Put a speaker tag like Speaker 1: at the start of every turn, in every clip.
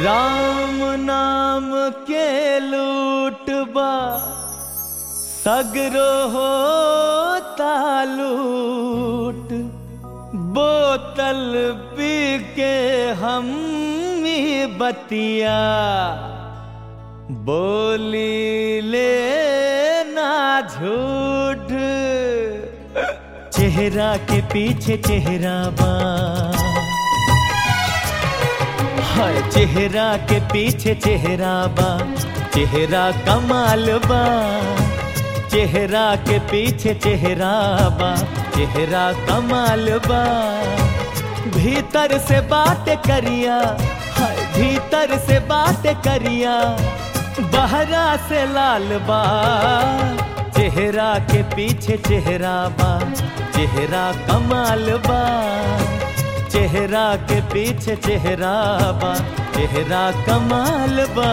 Speaker 1: राम नाम के लूटबा सगरो हो तालूट बोतल पी के हम बतिया बोली ले ना झूठ चेहरा के पीछे चेहरा बा हाय चेहरा के पीछे चेहरा बा चेहरा कमाल बा चेहरा के पीछे चेहरा बा चेहरा कमाल बा भीतर से बात करिया हाय भीतर से बात करिया बहरा से लाल बा चेहरा के पीछे चेहरा बा चेहरा कमाल बा चेहरा के पीछे चेहरा बा चेहरा कमाल बा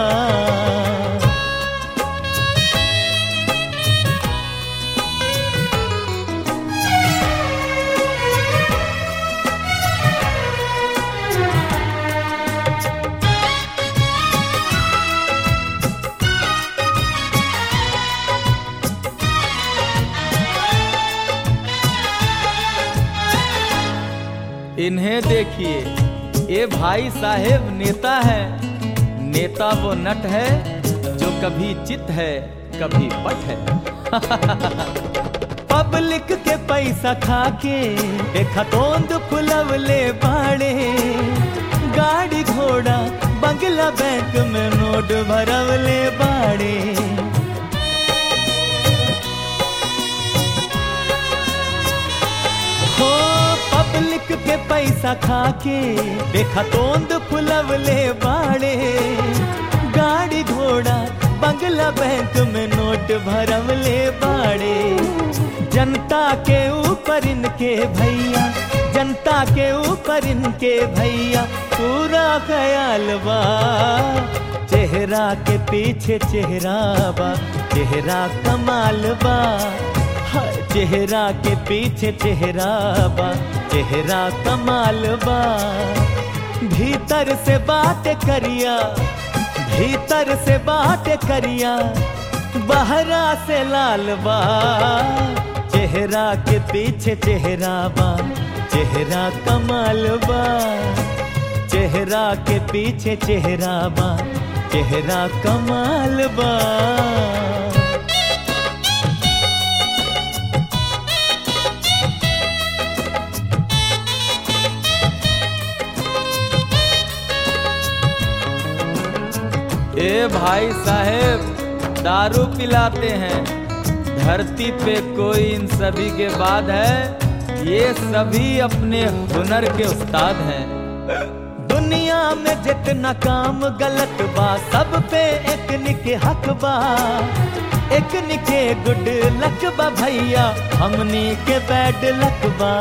Speaker 1: इन्हें देखिए ये भाई साहेब नेता है नेता वो नट है जो कभी चित है कभी पट है पब्लिक के पैसा खा के खतोंद फुलवले बाड़े गाड़ी घोड़ा बंगला बैंक में नोट भरवले बाड़े हो पब्लिक के पैसा खा के देखा तोंद फुलवले बाड़े गाड़ी घोड़ा बंगला बैंक में नोट भरवले बाड़े जनता के ऊपर इनके भैया जनता के ऊपर इनके भैया पूरा ख्याल बा चेहरा के पीछे चेहरा बा चेहरा कमाल बा हाय चेहरा के पीछे चेहरा बा चेहरा कमाल बा भीतर से बात करिया भीतर से बात करिया बहरा से लाल बा चेहरा के पीछे चेहरा बा चेहरा कमाल बा चेहरा के पीछे चेहरा बा चेहरा कमाल बा ए भाई साहेब दारू पिलाते हैं धरती पे कोई इन सभी के बाद है ये सभी अपने हुनर के उस्ताद हैं दुनिया में जितना काम गलत बा सब पे एक निके हक बा एक निके गुड लक बा भैया हमनी के बैड लक बा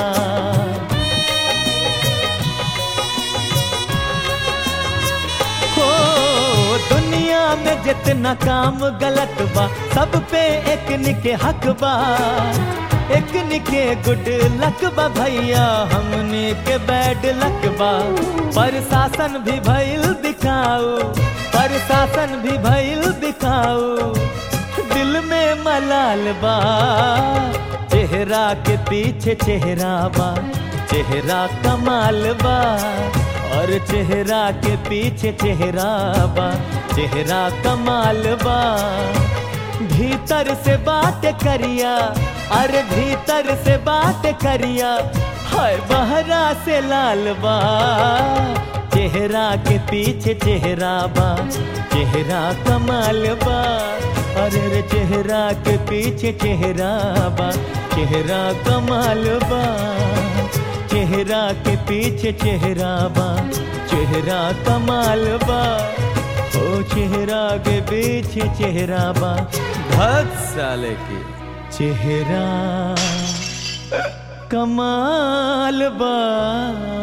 Speaker 1: हो दुनिया में जितना काम गलत बा सब पे एक निके हक बा एक निके गुड लक बा भैया हमने के बैड लक बा प्रशासन भी भइल दिखाओ प्रशासन भी भइल दिखाओ दिल में मलाल बा चेहरा के पीछे चेहरा बा चेहरा कमाल बा और चेहरा के पीछे चेहरा बा चेहरा कमाल बा भीतर से बात करिया अरे भीतर से बात करिया हाय बहरा से लाल बा चेहरा के पीछे चेहरा बा चेहरा कमाल बा अरे रे चेहरा के पीछे चेहरा बा चेहरा कमाल बा चेहरा के पीछे चेहरा बा चेहरा कमाल बा ओ चेहरा के पीछे चेहरा बा भक्त साले की चेहरा कमाल बा